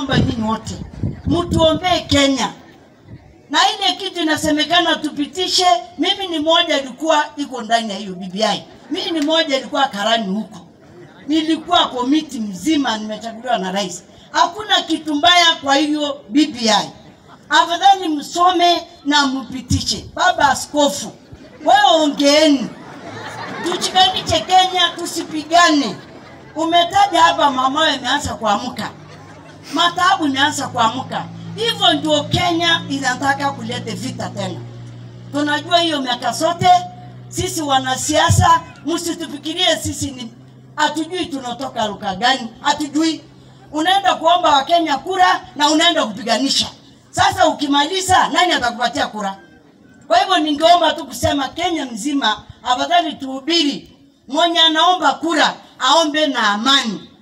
naomba nyinyi wote mtuombee Kenya na ile kitu inasemekana tupitishe. Mimi ni moja ilikuwa iko ndani ya hiyo BBI, mimi ni moja ilikuwa karani huko, nilikuwa komiti mzima, nimechaguliwa na rais. Hakuna kitu mbaya kwa hiyo BBI, afadhali msome na mpitishe. Baba Askofu, wewe ongeeni, tuchikanishe Kenya, tusipigane. Umetaja hapa mamawe imeanza kuamka, mataabu imeanza kuamka. Hivyo ndio Kenya inataka kuleta vita tena. Tunajua hiyo miaka zote, sisi wanasiasa, msitufikirie sisi ni hatujui tunatoka luka gani, hatujui. Unaenda kuomba Wakenya kura na unaenda kupiganisha. Sasa ukimaliza, nani atakupatia kura? Kwa hivyo ningeomba tu kusema Kenya mzima, afadhali tuhubiri, mwenye anaomba kura aombe na amani